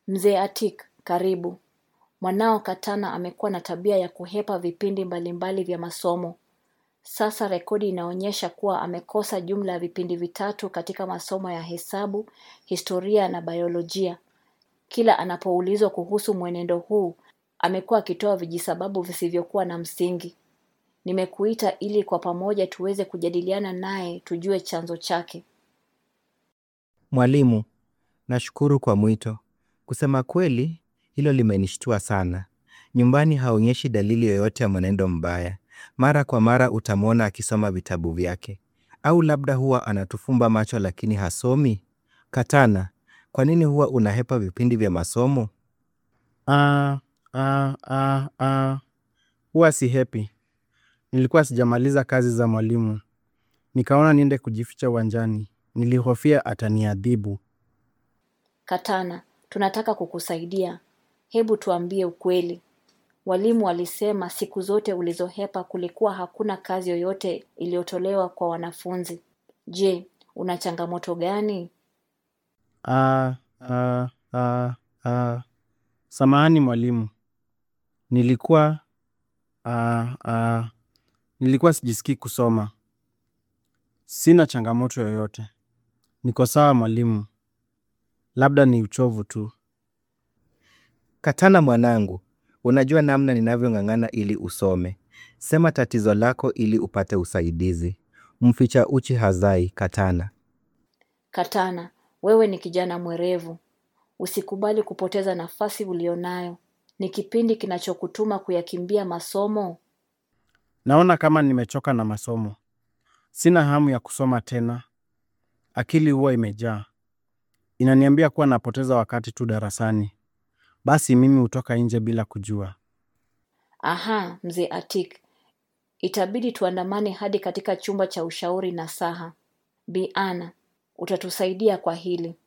Mzee Atik, karibu. Mwanao Katana amekuwa na tabia ya kuhepa vipindi mbalimbali vya masomo. Sasa rekodi inaonyesha kuwa amekosa jumla ya vipindi vitatu katika masomo ya hesabu, historia na biolojia. Kila anapoulizwa kuhusu mwenendo huu, amekuwa akitoa vijisababu visivyokuwa na msingi. Nimekuita ili kwa pamoja tuweze kujadiliana naye tujue chanzo chake. Mwalimu, nashukuru kwa mwito. Kusema kweli, hilo limenishtua sana. Nyumbani haonyeshi dalili yoyote ya mwenendo mbaya. Mara kwa mara utamwona akisoma vitabu vyake. Au labda huwa anatufumba macho lakini hasomi? Katana, kwa nini huwa unahepa vipindi vya masomo? Ah, ah, ah, ah. Huwa si happy. Nilikuwa sijamaliza kazi za mwalimu. Nikaona niende kujificha uwanjani. Nilihofia ataniadhibu. Katana, tunataka kukusaidia. Hebu tuambie ukweli. Walimu walisema siku zote ulizohepa kulikuwa hakuna kazi yoyote iliyotolewa kwa wanafunzi. Je, una changamoto gani? Ah, ah, ah, ah. Samahani mwalimu. Nilikuwa ah, ah. Nilikuwa sijisikii kusoma. Sina changamoto yoyote. Niko sawa mwalimu. Labda ni uchovu tu. Katana mwanangu, unajua namna ninavyong'ang'ana ili usome. Sema tatizo lako ili upate usaidizi. Mficha uchi hazai, Katana. Katana, wewe ni kijana mwerevu. Usikubali kupoteza nafasi ulionayo. Ni kipindi kinachokutuma kuyakimbia masomo. Naona kama nimechoka na masomo. Sina hamu ya kusoma tena. Akili huwa imejaa. Inaniambia kuwa napoteza wakati tu darasani. Basi mimi hutoka nje bila kujua. Aha, mzee Atik. Itabidi tuandamane hadi katika chumba cha ushauri na saha. Bi Ana, utatusaidia kwa hili.